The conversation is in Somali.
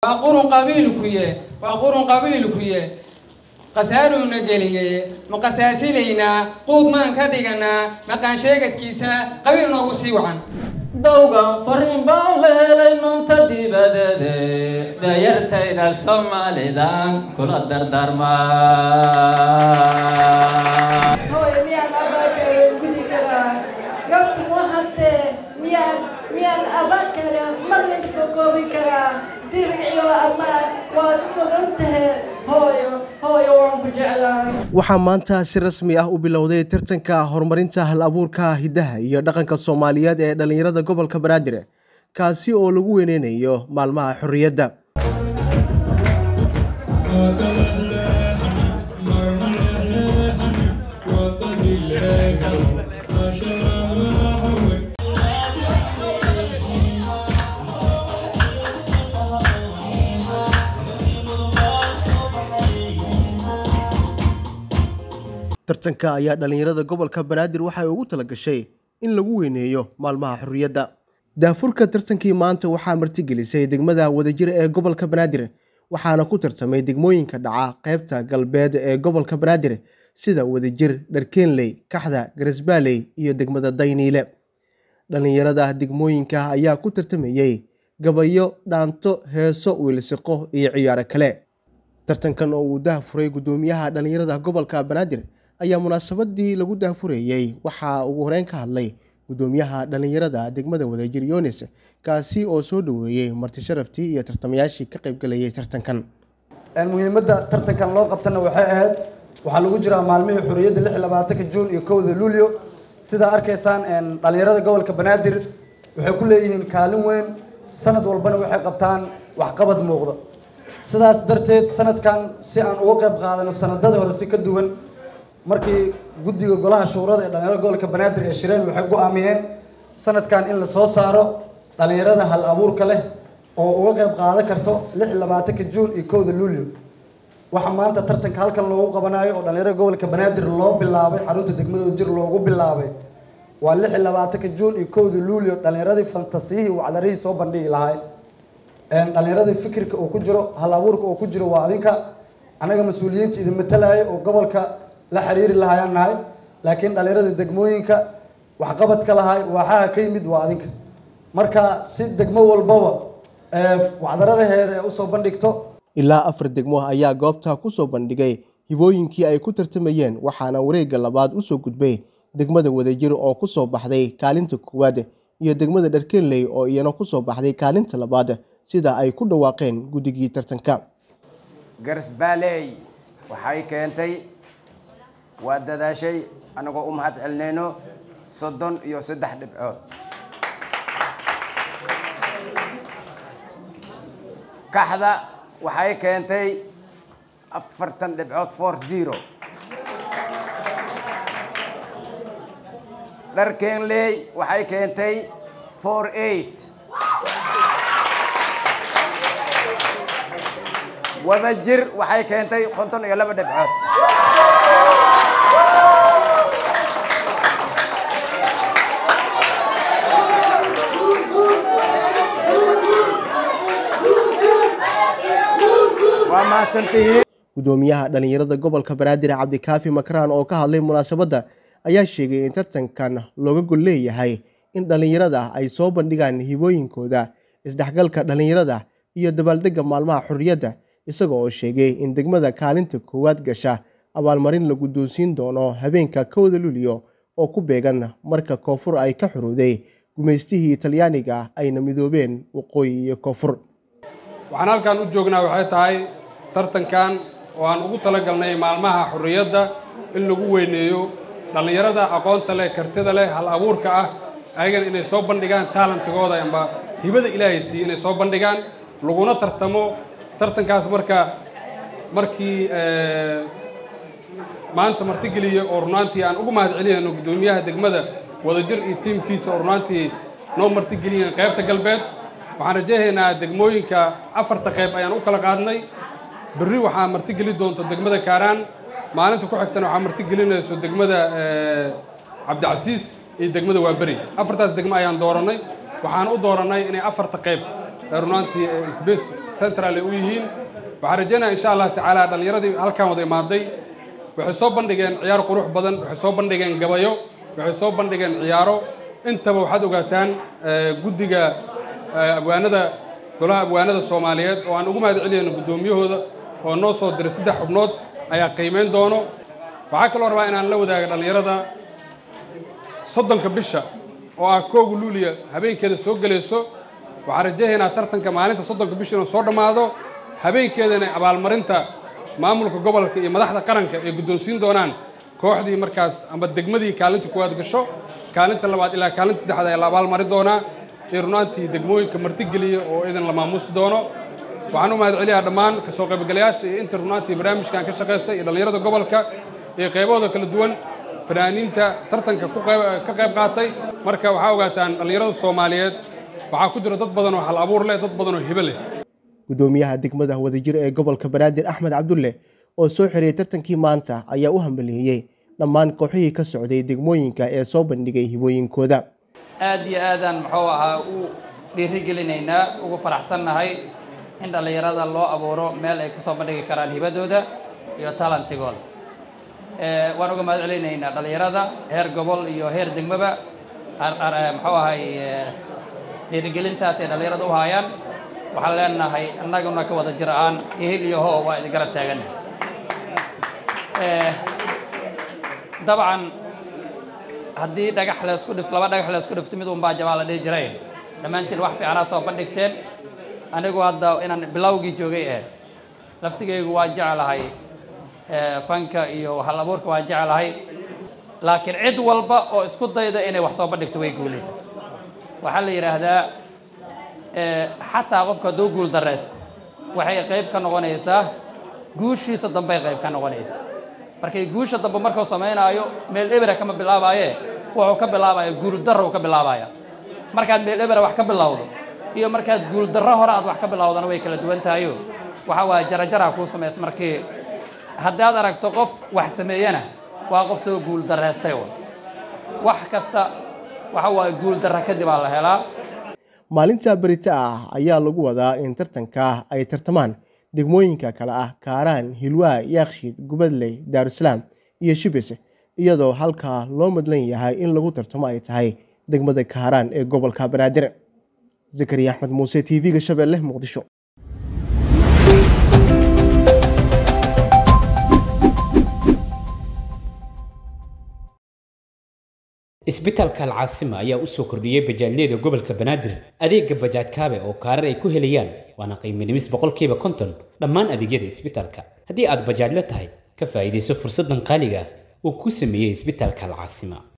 waa qurun qabiilkuye waa qurun qabiilkuye khasaaruuna geliyey ma qasaasilaynaa quud maan ka dhiganaa maqaan sheegadkiisa qabiil noogu sii wacan dowgan fariin baan la helay nunta dibadeede dayartayda soomaalidan kula dardaarmaa hooyo miyaan abaakale gudi karaa gabtu waxatee miyaan miyaan abaakale mar laysoo koobi karaa dirciyo amaan waad mudan tahe hooyo hooyo waan ku jeclaa waxaa maanta si rasmi ah u bilowday tartanka horumarinta hal abuurka hiddaha iyo dhaqanka soomaaliyeed ee dhallinyarada gobolka banaadir kaasi oo lagu weyneynayo maalmaha xorriyadda tartanka ayaa dhallinyarada gobolka banaadir waxay ugu talagashay in lagu weyneeyo maalmaha xorriyadda daafurka tartankii maanta waxaa martigelisay degmada wadajir ee gobolka banaadir waxaana ku tartamay degmooyinka dhaca qaybta galbeed ee gobolka banaadir sida wadajir dharkeenley kaxda garasbaaley iyo degmada dayniile dhallinyarada degmooyinka ayaa ku tartamayey gabayo dhaanto heeso wiilsiqo iyo ciyaaro kale tartankan oo uu dahfuray guddoomiyaha dhallinyarada gobolka banaadir ayaa munaasabadii lagu daafurayey waxaa ugu horeyn ka hadlay guddoomiyaha dhallinyarada degmada wadajir yunis kaasi oo soo dhoweeyey marti sharaftii iyo tartamayaashii ka qaybgalayay tartankan muhiimadda tartankan loo qabtana waxay ahayd waxaa lagu jiraa maalmihii xorriyadda lix labaatanka juun iyo kowda luulyo sidaa arkaysaan dhallinyarada gobolka banaadir waxay ku leeyihiin kaalin weyn sanad walbana waxay qabtaan waxqabad muuqda sidaas darteed sanadkan si aan uga qayb qaadano sanadada hore si ka duwan markii guddiga golaha shuurada ee dhalinyarada gobolka banaadir ee shireen waxay go-aamiyeen sanadkan in la soo saaro dhalinyarada hal abuurka leh oo uga qayb qaadan karto lix labaatanka juun iyo kowda luulyo waxaa maanta tartanka halkan loogu qabanayo oo dhalinyarada gobolka banaadir loo bilaabay xarunta degmadooda jir loogu bilaabay waa lix labaatanka juun iyo kowda luulyo dhalinyaradii fantasiyihii wacdarihii soo bandhigi lahay dhalinyaradii fikirka uu ku jiro hal abuurka uu ku jiro waa adinka anaga mas-uuliyiinta idin matalaya oo gobolka la xiriiri lahayaan nahay laakiin dhalinyarada degmooyinka waxqabadka lahay waaxaha ka yimid waa adinka marka si degmo walbaba wacdaradaheeda ee usoo bandhigto ilaa afar degmo ayaa goobta ku soo bandhigay hibooyinkii ay ku tartamayeen waxaana wareegga labaad usoo gudbay degmada wadajir oo ku soo baxday kaalinta koowaad iyo degmada dharkenley oo iyana ku soo baxday kaalinta labaad sida ay ku dhawaaqeen guddigii tartanka garsbaaley waxay keentay waa dadaashay anagoo u mahad celinayno soddon iyo saddex dhibcood kaxda waxay keentay afartan dhibcood for zero dharkeenley waxay keentay for eight wada jir waxay keentay konton iyo laba dhibcood waa mahadsantihiin guddoomiyaha dhallinyarada gobolka banaadir cabdikaafi makraan oo ka hadlay munaasabadda ayaa sheegay in tartankan looga gol leeyahay in dhallinyarada ay soo bandhigaan hibooyinkooda isdhexgalka dhallinyarada iyo dabaaldegga maalmaha xorriyadda isaga oo sheegay in degmada kaalinta koowaad gasha abaalmarin la guddoonsiin doono habeenka kowda luliyo oo ku beegan marka koonfur ay ka xorowday gumaystihii talyaaniga ayna midoobeen waqooyi iyo koonfur waxaan halkan u joognaa waxay tahay tartankan oo aan ugu talagalnay maalmaha xorriyadda in lagu weyneeyo dhallinyarada aqoonta leh kartida leh hal abuurka ah ayagana inay soo bandhigaan taalantigooda amba hibada ilaahay siiye inay soo bandhigaan laguna tartamo tartankaas marka markii maanta martigeliya oo runaantii aan ugu mahad celinayno guddoomiyaha degmada wadajir iyo tiimkiisa oo runaantii noo martigeliyeen qaybta galbeed waxaan rajaynaynaa degmooyinka afarta qayb ayaan u kala qaadnay berri waxaa martigeli doonta degmada kaaraan maalinta ku xigtana waxaa martigelinayso degmada cabdicasiis iyo degmada waaberi afartaas degmo ayaan doorannay waxaan u doorannay inay afarta qayb runaantii central ay u yihiin waxaan rajaynaya insha allah tacaala dhallinyaradii halkaan wada imaaday waxay soo bandhigeen ciyaar qurux badan waxay soo bandhigeen gabayo waxay soo bandhigeen ciyaaro intaba waxaad ogaataan guddiga abwaanada golaha abwaanada soomaaliyeed oo aan ugu mahad celiyayno guddoomiyahooda oo noo soo diray saddex xubnood ayaa qiimayn doono waxaa kaloo rabaa inaan la wadaaga dhallinyarada soddonka bisha oo ah kooga luuliya habeenkeeda soo gelayso waxaan rajahaynaa tartanka maalinta soddonka bisha inuu soo dhammaado habeenkeedana abaalmarinta maamulka gobolka iyo madaxda qaranka ay guddoonsiin doonaan kooxdii markaas amba degmadii kaalinta kuwaad gasho kaalinta labaad ilaa kaalinta saddexaad ayaa la abaalmarin doonaa iyo runaantii degmooyinka martigeliya oo idan la maamuusi doono waxaan u mahad celiyaa dhammaan kasoo qaybgalayaasha iyo inta runaantii barnaamijkan ka shaqaysay iyo dhallinyarada gobolka iyo qaybahooda kala duwan fanaaniinta tartanka ka qayb qaatay marka waxaa ogaataan dhallinyarada soomaaliyeed waxaa ku jira dad badan oo hal abuur leh dad badan oo hibo leh gudoomiyaha degmada wadajir ee gobolka banaadir axmed cabdulle oo soo xiriyey tartankii maanta ayaa u hambalieyey dhammaan kooxihii ka socday degmooyinka ee soo bandhigay hibooyinkooda aad iyo aadaan muxuu ahaa u dhiirigelinaynaa ugu faraxsannahay in dhallinyarada loo abuuro meel ay kusoo bandhigi karaan hibadooda iyo talantigooda waan uga mahad celinaynaa dhallinyarada heer gobol iyo heer degmaba muxuu ahay dhiirigelintaas ay dhallinyarada u haayaan waxaan leenahay annaguna ka wada jir aan ihil iyo hoo waa idin garab taagannahay dabcan haddii dhagax laysku dhifto laba dhagax laysku dhifto mid unbaa jabaa la dhihi jiray dhammaantiin wax fiicanaa soo bandhigteen anigu hadda inaan bilowgii joogay eh laftigaygu waan jeclahay fanka iyo hal abuurka waan jeclahay laakiin cid walba oo isku dayda inay wax soo bandhigto way guulaysa waxaa la yidhaahdaa xataa qofka hadduu guul daraysta waxay qayb ka noqonaysaa guushiisa dambey qayb ka noqonaysaa markay guusha dambe markuu samaynaayo meel ebera kama bilaabaaye wuxuu ka bilaabaya guuldarrow ka bilaabaya markaad meel ebera wax ka bilowdo iyo markaad guuldarro hore aad wax ka bilowdana way kala duwan tahayo waxa waaye jarajaraa kuu samaysa markii haddaad aragto qof wax sameeyana waa qof soo guul darraystay wax kasta waxa waaye guul darra kadib aa la helaa maalinta berita ah ayaa lagu wadaa in tartanka ay tartamaan degmooyinka kale ah kaaraan hilwaa yaakshiid gubadley daarusalaam iyo shibis iyadoo halkaa loo madlan yahay in lagu tartamo ay tahay degmada kaaraan ee gobolka banaadir zakariya axmed muuse t v-ga shabeelle muqdisho isbitaalka alcaasima ayaa u soo kordhiyey bajaajyada gobolka banaadir adeega bajaaj kaabe oo kaarar ay ku helayaan waana qiimo dhimis boqolkiiba konton dhammaan adeegyada isbitaalka haddii aad bajaajla tahay ka faa'iidayso fursaddan qaaliga ah uu ku sameeyey isbitaalka alcaasima